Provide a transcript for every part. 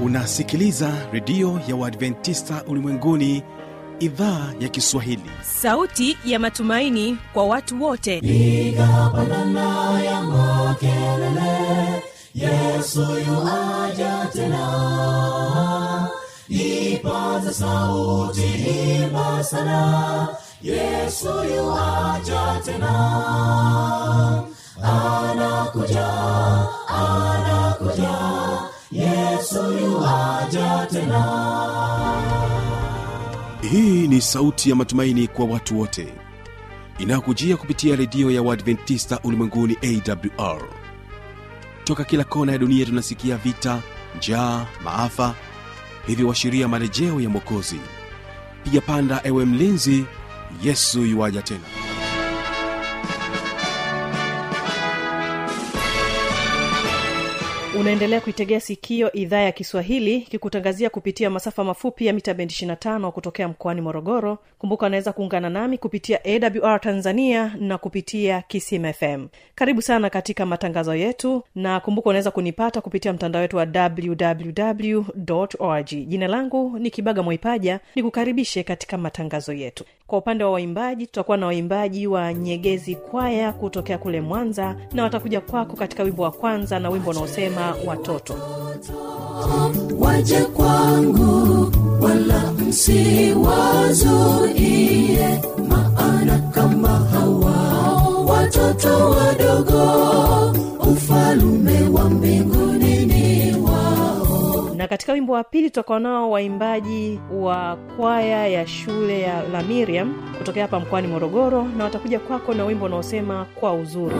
unasikiliza redio ya uadventista ulimwenguni idhaa ya kiswahili sauti ya matumaini kwa watu wote piga pandana ya makelele yesu yuaja tena ipaza sauti imba sana yesu yuaja tena anakuja anakuja yesu yuaja tena hii ni sauti ya matumaini kwa watu wote inayokujia kupitia redio ya uadventista ulimwenguni awr toka kila kona ya dunia tunasikia vita njaa maafa hivyo washiria marejeo ya mwokozi piga panda ewe mlinzi yesu yuwaja tena unaendelea kuitegea sikio idhaa ya kiswahili kikutangazia kupitia masafa mafupi ya mita bendi 25 kutokea mkoani morogoro kumbuka unaweza kuungana nami kupitia awr tanzania na kupitia kisim fm karibu sana katika matangazo yetu na kumbuka unaweza kunipata kupitia mtandao wetu wa www org jina langu ni kibaga mwaipaja nikukaribishe katika matangazo yetu kwa upande wa waimbaji tutakuwa na waimbaji wa nyegezi kwaya kutokea kule mwanza na watakuja kwako katika wimbo wa kwanza na wimbo unaosema watoto waje kwangu wala msiwazuie maana kama hawa watoto wadogo ufalume wa mbinguni ni wao na katika wimbo wa pili tutakuwa nao waimbaji wa kwaya ya shule ya la miriam kutokea hapa mkoani morogoro na watakuja kwako na wimbo unaosema kwa uzuri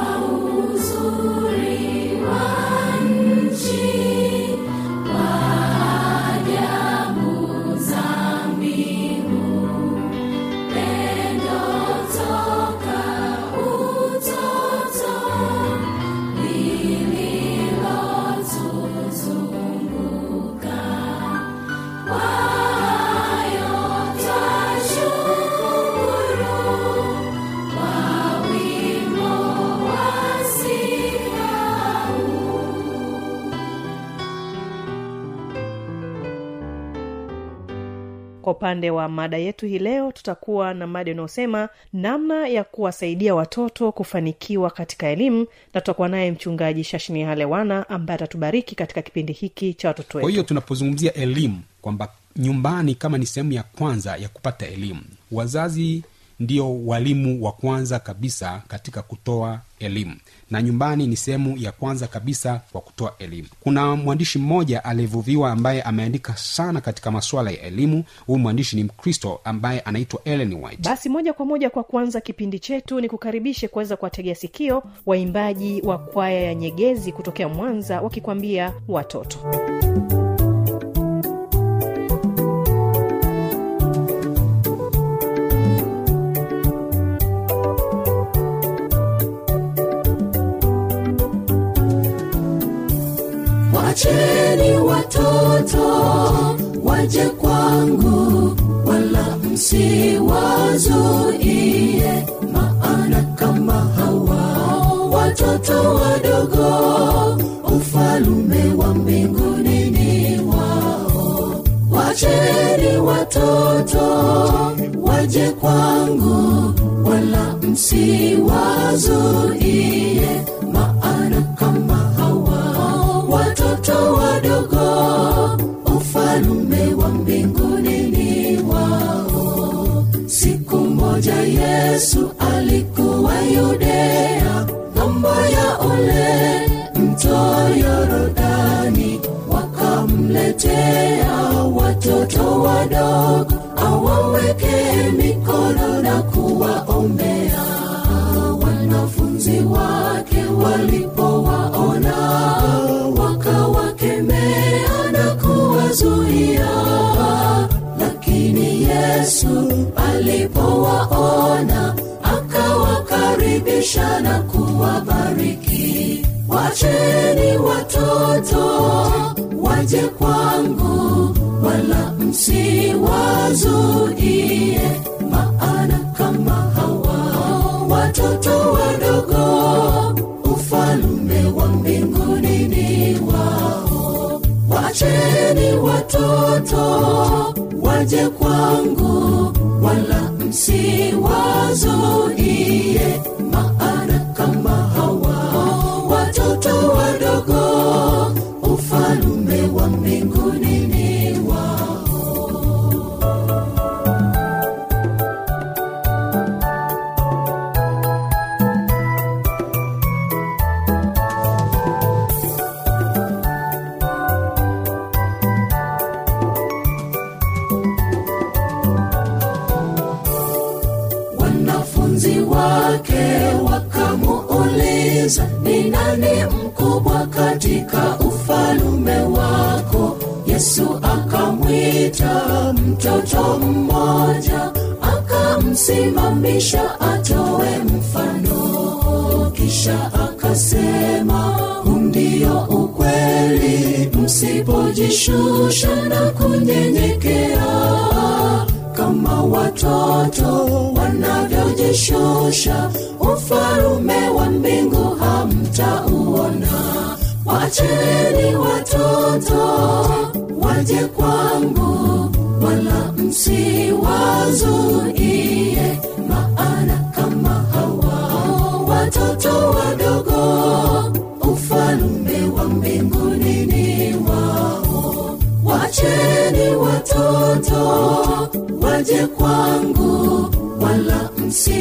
kwa upande wa mada yetu hii leo tutakuwa na mada inayosema namna ya kuwasaidia watoto kufanikiwa katika elimu na tutakuwa naye mchungaji shashini halewana ambaye atatubariki katika kipindi hiki cha watoto kwa wetu hiyo tunapozungumzia elimu kwamba nyumbani kama ni sehemu ya kwanza ya kupata elimu wazazi ndio walimu wa kwanza kabisa katika kutoa elimu na nyumbani ni sehemu ya kwanza kabisa kwa kutoa elimu kuna mwandishi mmoja aliyevuviwa ambaye ameandika sana katika masuala ya elimu huyu mwandishi ni mkristo ambaye anaitwa ellen white basi moja kwa moja kwa kuanza kipindi chetu ni kukaribishe kuweza kuwategea sikio waimbaji wa kwaya ya nyegezi kutokea mwanza wakikwambia watoto wacheni watoto waje kwangu wala msiwazuie maana kama hawa watoto wadogo ufalume wa mbinguni ni wao wacheni watoto waje kwangu wala msiwazuie maana kama hawa watoto wadogo ufalume wa mbinguni ni wao siku moja yesu alikuwa yudea ng'ambo ya ule mto yorodani wakamletea watoto wadogo awaweke mikono na kuwaombea wanafunzi wake walipowaona wakawakemea na kuwazuia lakini yesu alipowaona akawakaribisha na kuwabariki wacheni watoto waje kwangu wala msiwazuie maana kama hawa watoto wadogo ufalume wa mbinguni ni wao wacheni watoto waje kwangu wala msiwazuie maana kama hawa watoto wadogo ufalume wa mbinguni ni wao wanafunzi wake wakamuuliza ni nani mkubwa katika ufalume wako yesu akamwita mtoto mmoja akamsimamisha atowe mfano kisha akasema huu ndio ukweli msipojishusha na kunyenyekea kama watoto wanavyojishusha ufalume wa mbingu hamtauona wacheni watoto waje kwangu wala msiwazuie maana kama hawa watoto wadogo ufalume wa mbinguni ni wao wacheni watoto waje kwangu wala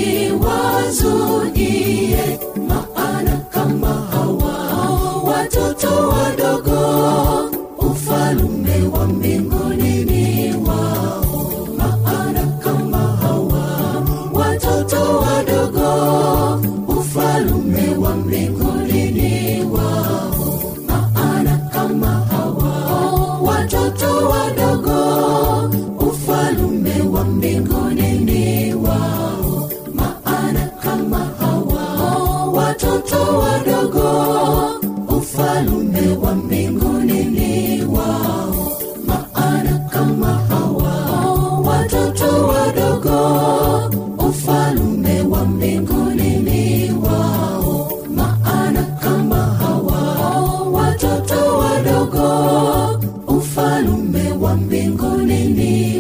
msiwazuie maana kama hawa watoto wadogo ufalume wa mbinguni ni wao maana kama hawa watoto wadogo ufalume wa mbinguni ni wao maana kama hawa watoto wadogo ufalume wa mbinguni ni wao maana kama hawa watoto wadogo ufalume wa mbinguni ni wao maana kama hawa watoto wadogo ufalume wa mbinguni ni wao maana kama hawa watoto wadogo ufalume wa mbinguni ni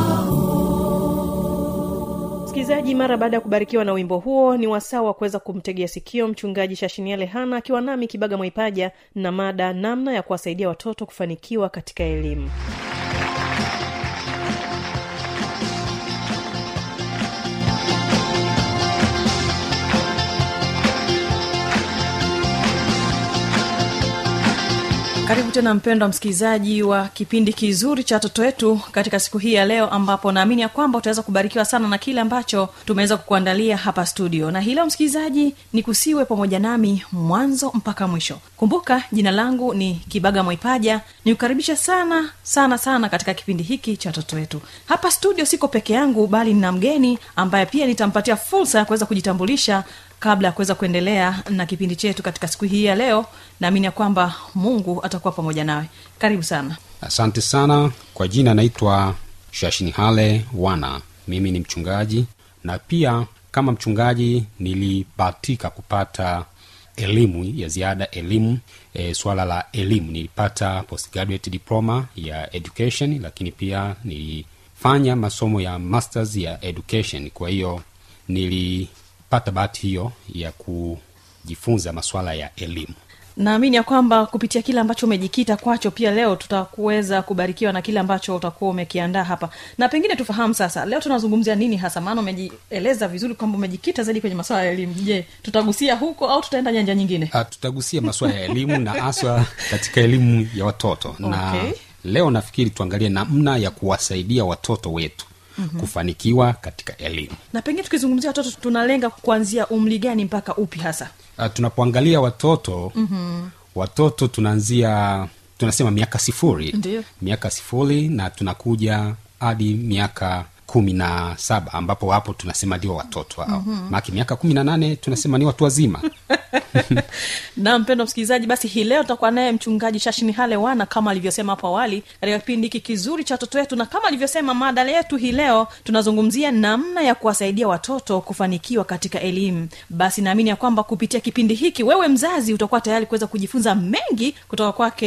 wao msikilizaji mara baada ya kubarikiwa na wimbo huo ni wasaa wa kuweza kumtegea sikio mchungaji shashiniale hana akiwa nami kibaga mwaipaja na mada namna ya kuwasaidia watoto kufanikiwa katika elimu karibu tena mpendwa msikilizaji wa kipindi kizuri cha watoto wetu katika siku hii ya leo ambapo naamini ya kwamba utaweza kubarikiwa sana na kile ambacho tumeweza kukuandalia hapa studio na hii leo msikilizaji ni kusiwe pamoja nami mwanzo mpaka mwisho kumbuka jina langu ni kibaga mwaipaja nikukaribisha sana sana sana katika kipindi hiki cha watoto wetu hapa studio siko peke yangu bali nina mgeni ambaye pia nitampatia fursa ya kuweza kujitambulisha kabla ya kuweza kuendelea na kipindi chetu katika siku hii ya leo naamini ya kwamba mungu atakuwa pamoja nawe karibu sana asante sana kwa jina naitwa shashinihale wana mimi ni mchungaji na pia kama mchungaji nilibahatika kupata elimu ya ziada elimu e, swala la elimu nilipata postgraduate diploma ya education lakini pia nilifanya masomo ya masters ya education kwa hiyo nilipata bahati hiyo ya kujifunza maswala ya elimu naamini ya kwamba kupitia kile ambacho umejikita kwacho pia leo tutakuweza kubarikiwa na kile ambacho utakuwa umekiandaa hapa na pengine tufahamu sasa leo tunazungumzia nini hasa maana umejieleza vizuri kwamba umejikita zaidi kwenye masuala ya elimu je tutagusia huko au tutaenda nyanja nyingine Ah, tutagusia masuala ya elimu na haswa katika elimu ya watoto na Okay. leo nafikiri tuangalie namna ya kuwasaidia watoto wetu mm-hmm. kufanikiwa katika elimu na pengine tukizungumzia watoto tunalenga kuanzia umri gani mpaka upi hasa uh, tunapoangalia watoto mm-hmm. watoto tunaanzia tunasema miaka sifuri Ndiyo. miaka sifuri na tunakuja hadi miaka kumi na saba ambapo hapo tunasema ndio watoto hao mm-hmm. maki miaka kumi na nane tunasema ni watu wazima na mpendo msikilizaji basi hii leo tutakuwa naye mchungaji shashini hale wana kama alivyosema hapo awali katika kipindi hiki kizuri cha watoto wetu na kama alivyosema mada yetu hii leo tunazungumzia namna ya kuwasaidia watoto kufanikiwa katika elimu basi naamini ya kwamba kupitia kipindi hiki wewe mzazi utakuwa tayari kuweza kujifunza mengi kutoka kwake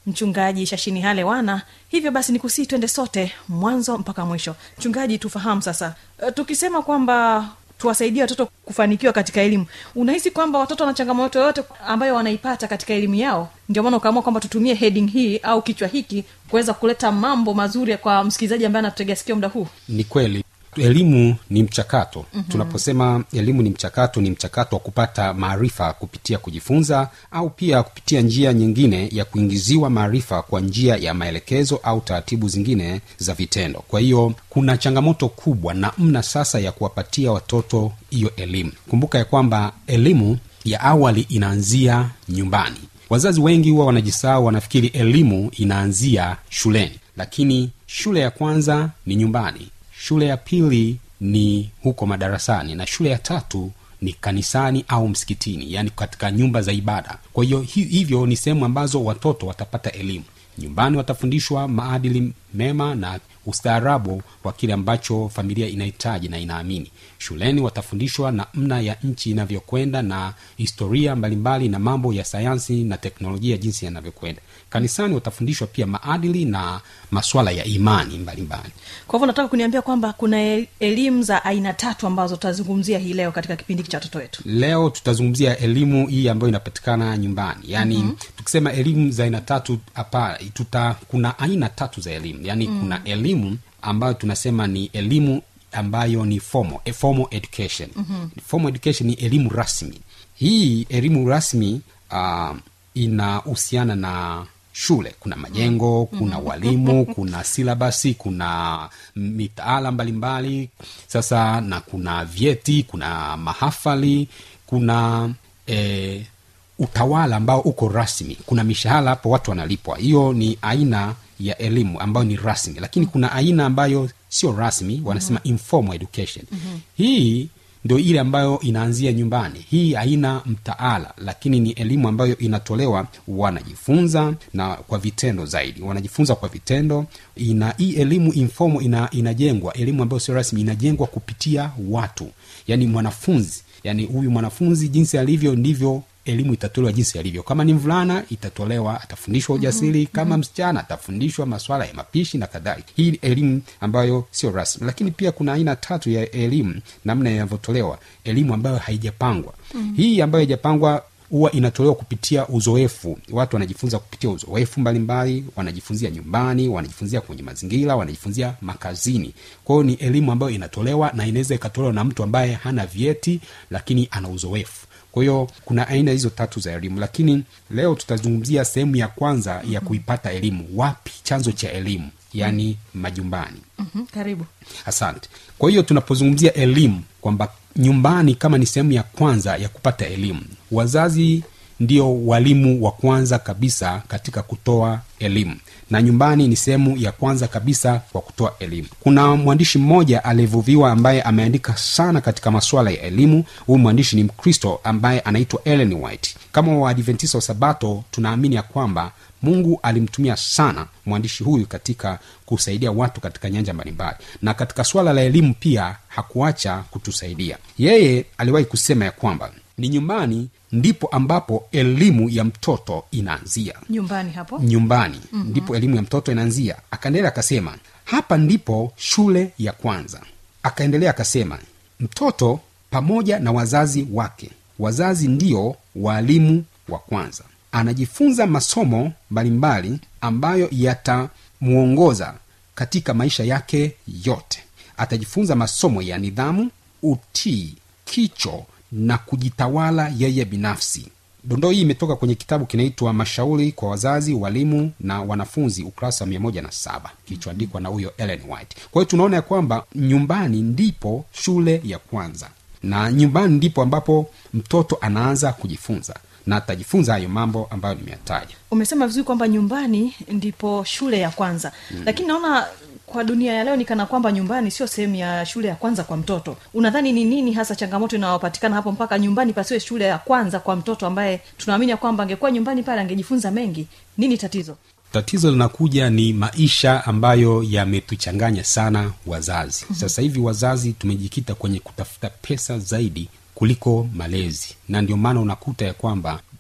mchungaji shashini hale wana hivyo basi ni kusii twende sote mwanzo mpaka mwisho mchungaji tufahamu sasa e, tukisema kwamba tuwasaidie watoto kufanikiwa katika elimu unahisi kwamba watoto wana changamoto yoyote ambayo wanaipata katika elimu yao ndio maana ukaamua kwamba tutumie heading hii au kichwa hiki kuweza kuleta mambo mazuri kwa msikilizaji ambaye anatutegea sikio muda huu ni kweli elimu ni mchakato mm-hmm. tunaposema elimu ni mchakato ni mchakato wa kupata maarifa kupitia kujifunza au pia kupitia njia nyingine ya kuingiziwa maarifa kwa njia ya maelekezo au taratibu zingine za vitendo kwa hiyo kuna changamoto kubwa namna sasa ya kuwapatia watoto hiyo elimu kumbuka ya kwamba elimu ya awali inaanzia nyumbani wazazi wengi huwa wanajisahau wanafikiri elimu inaanzia shuleni lakini shule ya kwanza ni nyumbani shule ya pili ni huko madarasani na shule ya tatu ni kanisani au msikitini yaani katika nyumba za ibada kwa hiyo hi- hivyo ni sehemu ambazo watoto watapata elimu nyumbani watafundishwa maadili mema na ustaarabu wa kile ambacho familia inahitaji na inaamini shuleni watafundishwa namna ya nchi inavyokwenda na historia mbalimbali na mambo ya sayansi na teknolojia jinsi yanavyokwenda kanisani watafundishwa pia maadili na maswala ya imani mbalimbali kwa hivyo nataka kuniambia kwamba kuna e- elimu za aina tatu ambazo tutazungumzia hii leo katika kipindi hiki cha watoto wetu leo tutazungumzia elimu hii ambayo inapatikana nyumbani yaani mm-hmm. tukisema elimu za aina tatu hapa tuta kuna aina tatu za elimu yaani mm. kuna elimu ambayo tunasema ni elimu ambayo ni formal, a formal education mm-hmm. formal education ni elimu rasmi hii elimu rasmi uh, inahusiana na shule kuna majengo kuna walimu kuna silabasi kuna mitaala mbalimbali sasa na kuna vyeti kuna mahafali kuna eh, utawala ambao uko rasmi kuna mishahara hapo watu wanalipwa hiyo ni aina ya elimu ambayo ni rasmi lakini kuna aina ambayo sio rasmi wanasema mm-hmm. informal education mm-hmm. hii ndio ile ambayo inaanzia nyumbani hii haina mtaala lakini ni elimu ambayo inatolewa wanajifunza na kwa vitendo zaidi wanajifunza kwa vitendo ina hii elimu informal ina, inajengwa elimu ambayo sio rasmi inajengwa kupitia watu yaani mwanafunzi yaani huyu mwanafunzi jinsi alivyo ndivyo elimu itatolewa jinsi alivyo kama ni mvulana itatolewa atafundishwa ujasiri mm-hmm. kama msichana atafundishwa maswala ya mapishi na kadhalika hii ni elimu ambayo sio rasmi lakini pia kuna aina tatu ya elimu namna inavyotolewa elimu ambayo haijapangwa mm-hmm. hii ambayo haijapangwa huwa inatolewa kupitia uzoefu watu wanajifunza kupitia uzoefu mbalimbali wanajifunzia nyumbani wanajifunzia kwenye mazingira wanajifunzia makazini kwa hiyo ni elimu ambayo inatolewa na inaweza ikatolewa na mtu ambaye hana vyeti lakini ana uzoefu kwa hiyo kuna aina hizo tatu za elimu lakini leo tutazungumzia sehemu ya kwanza ya kuipata elimu wapi chanzo cha elimu yaani majumbani mm-hmm. karibu asante kwa hiyo tunapozungumzia elimu kwamba nyumbani kama ni sehemu ya kwanza ya kupata elimu wazazi ndio walimu wa kwanza kabisa katika kutoa elimu na nyumbani ni sehemu ya kwanza kabisa kwa kutoa elimu kuna mwandishi mmoja aliyevuviwa ambaye ameandika sana katika masuala ya elimu huyu mwandishi ni mkristo ambaye anaitwa ellen white kama waadventista wa sabato tunaamini ya kwamba mungu alimtumia sana mwandishi huyu katika kusaidia watu katika nyanja mbalimbali na katika swala la elimu pia hakuacha kutusaidia yeye aliwahi kusema ya kwamba ni nyumbani ndipo ambapo elimu ya mtoto inaanzia nyumbani hapo nyumbani mm-hmm. ndipo elimu ya mtoto inaanzia akaendelea akasema hapa ndipo shule ya kwanza akaendelea akasema mtoto pamoja na wazazi wake wazazi ndio waalimu wa kwanza anajifunza masomo mbalimbali ambayo yatamwongoza katika maisha yake yote atajifunza masomo ya nidhamu utii kicho na kujitawala yeye binafsi dondoo hii imetoka kwenye kitabu kinaitwa mashauri kwa wazazi walimu na wanafunzi ukurasa wa mia moja na saba kilichoandikwa na huyo ellen white kwa hiyo tunaona ya kwamba nyumbani ndipo shule ya kwanza na nyumbani ndipo ambapo mtoto anaanza kujifunza na atajifunza hayo mambo ambayo nimeyataja umesema vizuri kwamba nyumbani ndipo shule ya kwanza mm. lakini naona kwa dunia ya leo ni kana kwamba nyumbani sio sehemu ya shule ya kwanza kwa mtoto unadhani ni nini hasa changamoto inayopatikana hapo mpaka nyumbani pasiwe shule ya kwanza kwa mtoto ambaye tunaamini ya kwamba angekuwa nyumbani pale angejifunza mengi nini tatizo tatizo linakuja ni maisha ambayo yametuchanganya sana wazazi mm-hmm. sasa hivi wazazi tumejikita kwenye kutafuta pesa zaidi kuliko malezi na ndio maana unakuta ya kwamba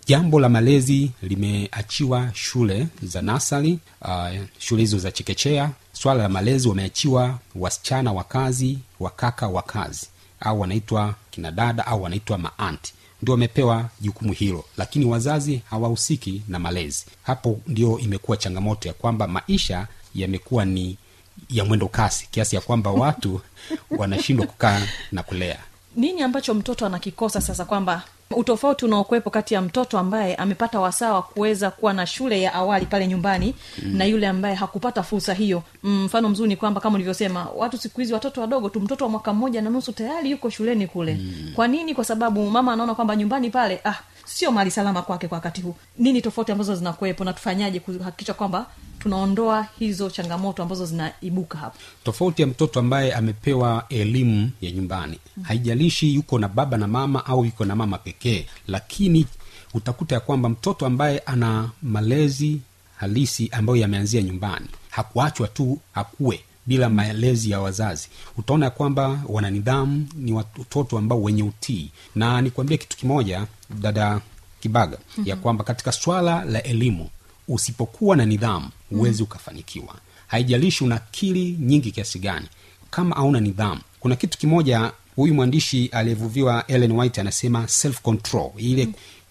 jambo la malezi limeachiwa shule za nasari uh, shule hizo za chekechea swala la malezi wameachiwa wasichana wa kazi wakaka wa kazi au wanaitwa kinadada au wanaitwa maanti ndio wamepewa jukumu hilo lakini wazazi hawahusiki na malezi hapo ndio imekuwa changamoto ya kwamba maisha yamekuwa ni ya mwendo kasi kiasi ya kwamba watu wanashindwa kukaa na kulea nini ambacho mtoto anakikosa sasa kwamba utofauti unaokwepo kati ya mtoto ambaye amepata wasaa wa kuweza kuwa na shule ya awali pale nyumbani mm. na yule ambaye hakupata fursa hiyo mfano mzuri ni kwamba kama ulivyosema watu siku hizi watoto wadogo tu mtoto wa mwaka mmoja na nusu tayari yuko shuleni kule mm. kwa nini kwa sababu mama anaona kwamba nyumbani pale ah sio mali salama kwake kwa wakati huu nini tofauti ambazo zinakuwepo na tufanyaje kuhakikisha kwamba tunaondoa hizo changamoto ambazo zinaibuka hapo tofauti ya mtoto ambaye amepewa elimu ya nyumbani mm. haijalishi yuko na baba na mama au yuko na mama pekee lakini utakuta ya kwamba mtoto ambaye ana malezi halisi ambayo yameanzia nyumbani hakuachwa tu akuwe bila malezi ya wazazi utaona ya kwamba wana nidhamu ni watoto ambao wenye utii na nikwambie kitu kimoja dada kibaga mm-hmm. ya kwamba katika swala la elimu usipokuwa na nidhamu huwezi mm. ukafanikiwa haijalishi una akili nyingi kiasi gani kama hauna nidhamu kuna kitu kimoja huyu mwandishi aliyevuviwa ellen white anasema self control ile mm.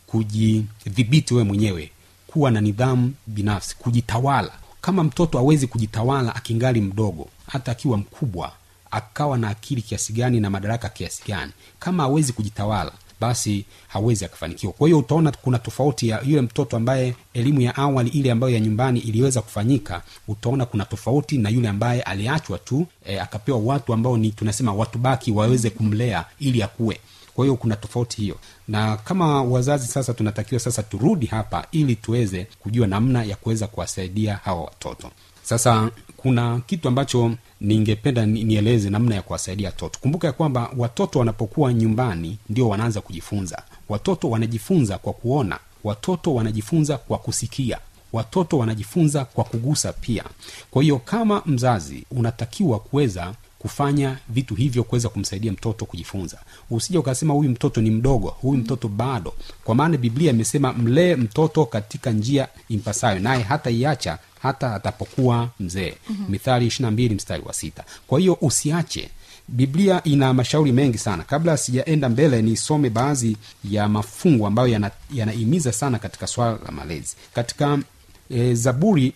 kujidhibiti wewe mwenyewe kuwa na nidhamu binafsi kujitawala kama mtoto awezi kujitawala akingali mdogo hata akiwa mkubwa akawa na akili kiasi gani na madaraka kiasi gani kama awezi kujitawala basi hawezi akafanikiwa kwa hiyo utaona kuna tofauti ya yule mtoto ambaye elimu ya awali ile ambayo ya nyumbani iliweza kufanyika utaona kuna tofauti na yule ambaye aliachwa tu e, akapewa watu ambao ni tunasema watu baki waweze kumlea ili akuwe kwa hiyo kuna tofauti hiyo na kama wazazi sasa tunatakiwa sasa turudi hapa ili tuweze kujua namna ya kuweza kuwasaidia hawa watoto sasa kuna kitu ambacho ningependa ni- nieleze namna ya kuwasaidia watoto kumbuka ya kwamba watoto wanapokuwa nyumbani ndio wanaanza kujifunza watoto wanajifunza kwa kuona watoto wanajifunza kwa kusikia watoto wanajifunza kwa kugusa pia kwa hiyo kama mzazi unatakiwa kuweza kufanya vitu hivyo kuweza kumsaidia mtoto kujifunza usija ukasema huyu mtoto ni mdogo huyu mtoto bado kwa maana biblia imesema mlee mtoto katika njia impasayo naye hata iacha hata atapokuwa mzee mm-hmm. mithali ishirina mbili mstari wa sita kwa hiyo usiache biblia ina mashauri mengi sana kabla sijaenda mbele nisome baadhi ya mafungu ambayo yana- yanahimiza sana katika swala la malezi katika e, zaburi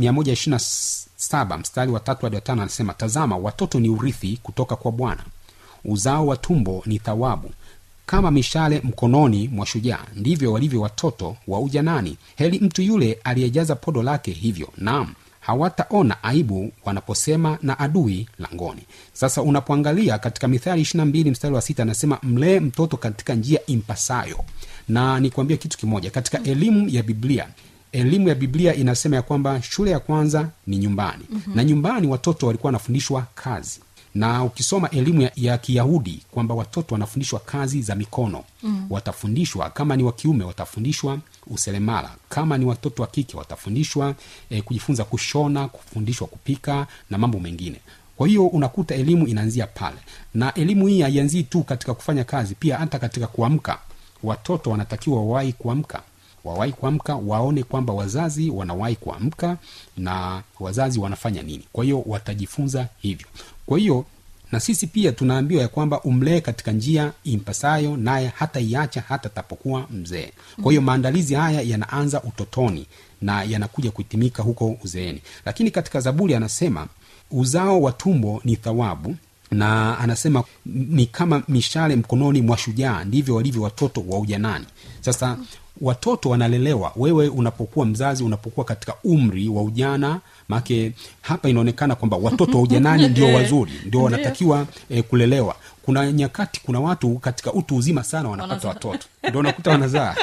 127 mstari wa tatu hadi watano anasema tazama watoto ni urithi kutoka kwa bwana uzao wa tumbo ni thawabu kama mishale mkononi mwa shujaa ndivyo walivyo watoto wa ujanani heli mtu yule aliyejaza podo lake hivyo naam hawataona aibu wanaposema na adui langoni sasa unapoangalia katika mithali 22 mstari wa sita anasema mlee mtoto katika njia impasayo na nikwambia kitu kimoja katika elimu ya biblia elimu ya biblia inasema ya kwamba shule ya kwanza ni nyumbani mm-hmm. na nyumbani watoto walikuwa wanafundishwa kazi na ukisoma elimu ya, ya kiyahudi kwamba watoto wanafundishwa kazi za mikono mm. watafundishwa kama ni wa kiume watafundishwa useremala kama ni watoto wa kike watafundishwa eh, kujifunza kushona kufundishwa kupika na mambo mengine kwa hiyo unakuta elimu inaanzia pale na elimu hii haianzii tu katika kufanya kazi pia hata katika kuamka watoto wanatakiwa wawahi kuamka wawahi kuamka waone kwamba wazazi wanawahi kuamka na wazazi wanafanya nini kwa hiyo watajifunza hivyo kwa hiyo na sisi pia tunaambiwa ya kwamba umlee katika njia impasayo naye hata iacha hata tapokuwa mzee kwa hiyo maandalizi haya yanaanza utotoni na yanakuja kuhitimika huko uzeeni lakini katika zaburi anasema uzao wa tumbo ni thawabu na anasema ni kama mishale mkononi mwa shujaa ndivyo walivyo watoto wa ujanani sasa watoto wanalelewa wewe unapokuwa mzazi unapokuwa katika umri wa ujana maake hapa inaonekana kwamba watoto wa ujanani ndio wazuri ndio wanatakiwa eh, kulelewa kuna nyakati kuna watu katika utu uzima sana wanapata watoto ndio unakuta wanazaa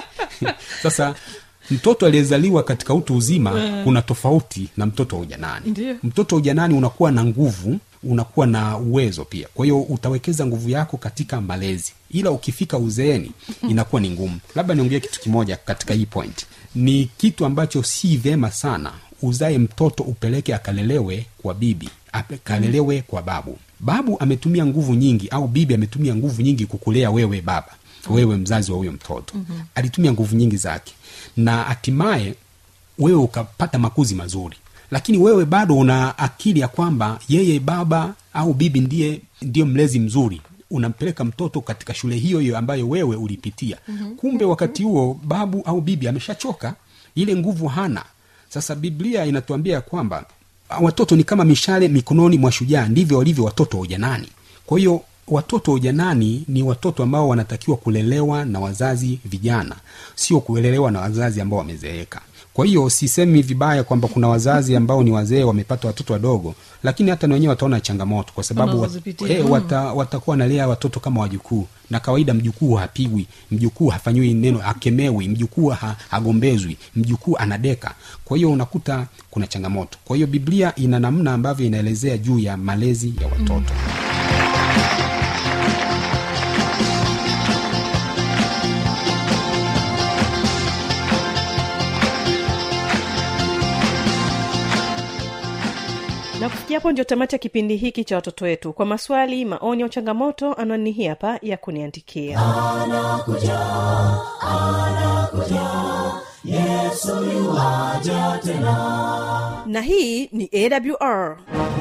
sasa mtoto aliyezaliwa katika utu uzima kuna tofauti na mtoto wa ujanani Ndiyo. mtoto wa ujanani unakuwa na nguvu unakuwa na uwezo pia kwa hiyo utawekeza nguvu yako katika malezi ila ukifika uzeeni inakuwa ni ngumu labda niongee kitu kimoja katika hii point ni kitu ambacho si vyema sana uzae mtoto upeleke akalelewe kwa bibi akalelewe kwa babu babu ametumia nguvu nyingi au bibi ametumia nguvu nyingi kukulea wewe baba wewe mzazi wa huyo mtoto mm-hmm. alitumia nguvu nyingi zake na hatimaye wewe ukapata makuzi mazuri lakini wewe bado una akili ya kwamba yeye baba au bibi ndiye ndiyo mlezi mzuri unampeleka mtoto katika shule hiyo hiyo ambayo wewe ulipitia mm-hmm. kumbe wakati huo babu au bibi ameshachoka ile nguvu hana sasa biblia inatuambia ya kwamba watoto ni kama mishale mikononi mwa shujaa ndivyo walivyo watoto wa ujanani kwa hiyo watoto wa ujanani ni watoto ambao wanatakiwa kulelewa na wazazi vijana sio kulelewa na wazazi ambao wamezeeka kwa hiyo sisemi vibaya kwamba kuna wazazi ambao ni wazee wamepata watoto wadogo lakini hata na wenyewe wataona changamoto kwa sababu wat, Wanazozipitia. eh, wata, watakuwa wanalea watoto kama wajukuu na kawaida mjukuu hapigwi mjukuu hafanyiwi neno akemewi mjukuu ha, hagombezwi mjukuu anadeka kwa hiyo unakuta kuna changamoto kwa hiyo biblia ina namna ambavyo inaelezea juu ya malezi ya watoto mm. na kufikia hapo ndio tamati ya kipindi hiki cha watoto wetu kwa maswali maoni au changamoto anwani hii hapa ya kuniandikia na hii ni awr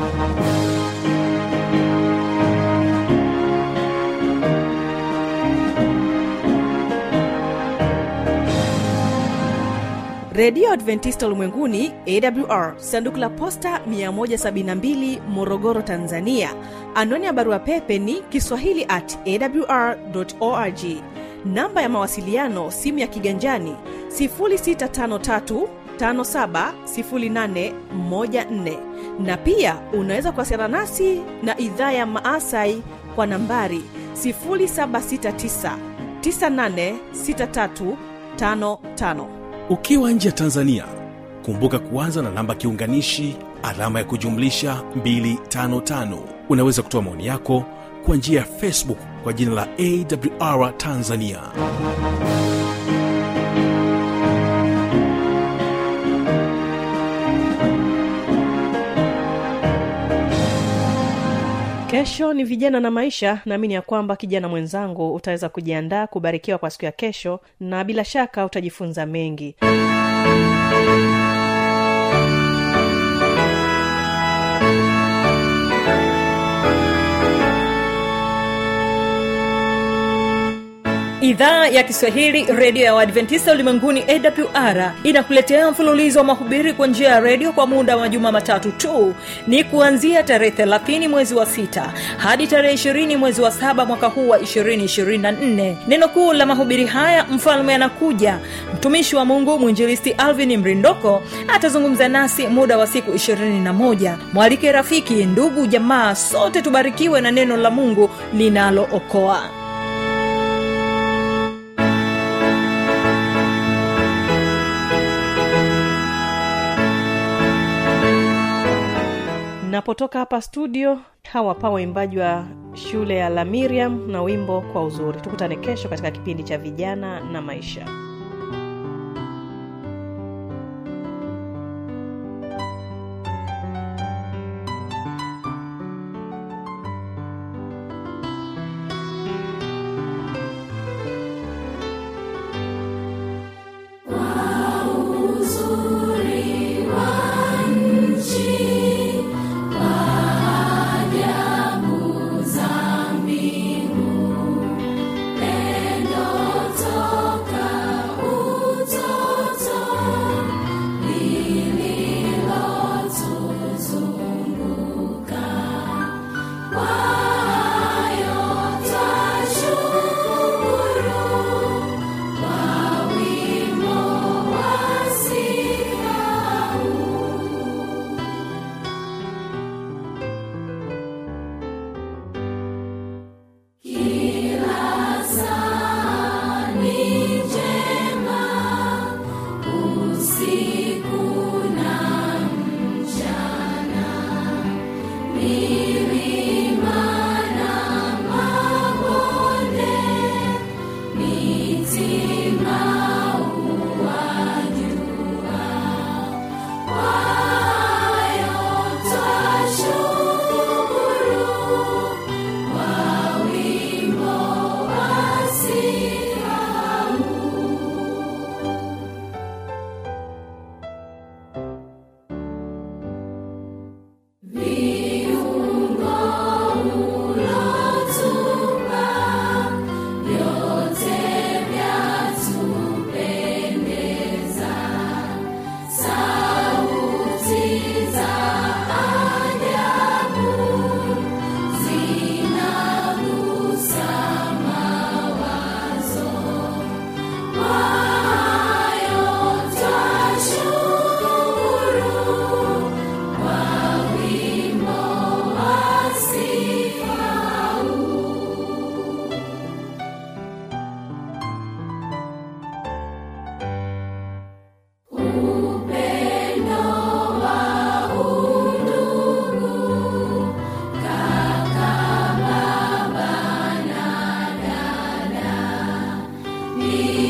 redio adventista ulimwenguni awr sanduku la posta 172 morogoro tanzania anwani ya barua pepe ni kiswahili at awr org namba ya mawasiliano simu ya kiganjani 653 570814 na pia unaweza kuwasiliana nasi na idhaa ya maasai kwa nambari 769 986355 ukiwa nje ya tanzania kumbuka kuanza na namba kiunganishi alama ya kujumlisha 255 unaweza kutoa maoni yako kwa njia ya facebook kwa jina la awr tanzania kesho ni vijana na maisha naamini ya kwamba kijana mwenzangu utaweza kujiandaa kubarikiwa kwa siku ya kesho na bila shaka utajifunza mengi idhaa ya kiswahili redio ya uadventista ulimwenguni awr inakuletea mfululizo wa mahubiri kwa njia ya redio kwa muda wa majuma matatu tu ni kuanzia tarehe 30 mwezi wa 6 hadi tarehe 20 mwezi wa 7 mwaka huu wa 224 neno kuu la mahubiri haya mfalme anakuja mtumishi wa mungu mwinjilisti alvin mrindoko atazungumza nasi muda wa siku 21 mwalike rafiki ndugu jamaa sote tubarikiwe na neno la mungu linalookoa napotoka hapa studio hawa pa waimbaji wa shule ya la miriam na wimbo kwa uzuri tukutane kesho katika kipindi cha vijana na maisha Toka mbinguni